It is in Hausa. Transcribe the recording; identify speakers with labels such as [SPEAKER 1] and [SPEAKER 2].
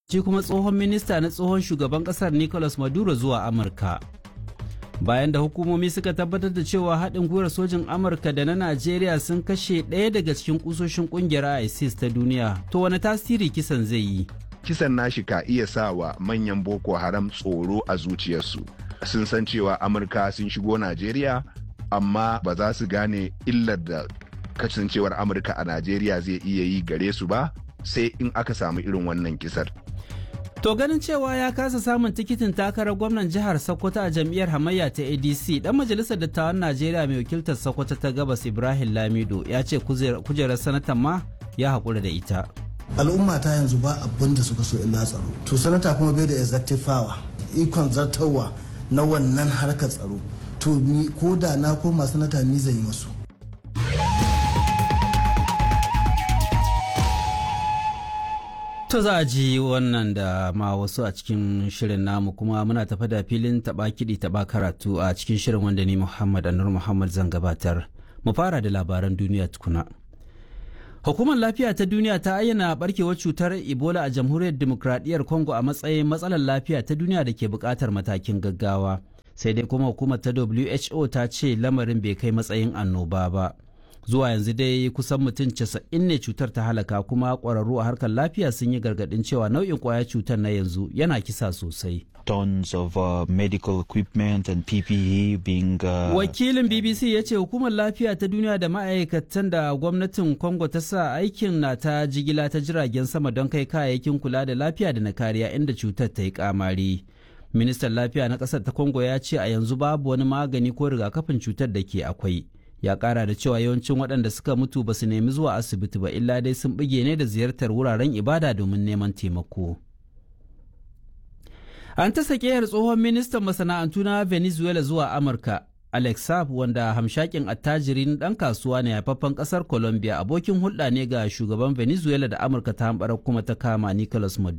[SPEAKER 1] shi kuma tsohon minista na tsohon shugaban kasar Nicolas Maduro zuwa Amurka. Bayan da hukumomi suka tabbatar da cewa haɗin gwiwar sojin Amurka da na Najeriya sun kashe ɗaya daga cikin kusoshin ƙungiyar ISIS ta duniya, to wani tasiri kisan zai yi?
[SPEAKER 2] Kisan nashi ka iya sa wa manyan Boko Haram tsoro a zuciyarsu. Sun san cewa Amurka sun shigo Najeriya, amma ba za su gane illar da kasancewar Amurka a Najeriya zai iya yi gare su ba, sai in aka samu irin wannan kisar.
[SPEAKER 1] To ganin cewa ya kasa samun tikitin takarar gwamnan jihar Sokoto a jam'iyyar hamayya ta ADC, dan majalisar dattawan Najeriya mai wakiltar Sokoto ta gabas Ibrahim Lamido ya ce kujerar sanatan ma ya haƙura da ita.
[SPEAKER 3] Al'umma ta yanzu ba abin da suka so illa tsaro. To sanata kuma bai da executive power, ikon zartarwa na wannan harkar tsaro. To ni ko da na koma sanata ni zan yi masu.
[SPEAKER 1] To za a ji wannan da ma wasu a cikin shirin namu kuma muna tafa da filin taba kiɗi taba karatu a cikin shirin wanda ni Muhammad Anur Muhammad zan gabatar. Mu fara da labaran duniya tukuna. Hukumar lafiya ta duniya ta ayyana barkewar cutar Ebola a jamhuriyar demokradiyyar Congo a matsayin matsalar lafiya ta duniya da ke buƙatar matakin gaggawa. Sai dai kuma hukumar ta WHO ta ce lamarin bai kai matsayin annoba ba. zuwa yanzu dai kusan mutum casa'in ne cutar ta halaka kuma ƙwararru a harkar lafiya sun yi gargaɗin cewa nau'in ƙwayar cutar na yanzu yana kisa sosai.
[SPEAKER 4] tons of uh, medical equipment and PPE being uh,
[SPEAKER 1] Wakilin BBC ya ce hukumar lafiya ta duniya da ma'aikatan da gwamnatin Congo ta sa aikin na ta jigila ta jiragen sama don kai kayayyakin kula da lafiya da na kariya inda cutar ta yi kamari. Ministan lafiya na ƙasar ta Congo ya ce a yanzu babu wani magani ko rigakafin cutar da ke akwai. ya kara da cewa yawancin waɗanda suka mutu ba su nemi zuwa asibiti ba illa dai sun bige ne da ziyartar wuraren ibada domin neman taimako an ta sakeyar tsohon ministan masana'antu na venezuela zuwa amurka alex saab wanda hamshakin attajirin ɗan kasuwa ne haifaffen ƙasar colombia abokin hulɗa ne ga shugaban venezuela da amurka ta hamɓarar kuma ta kama nicolas maduro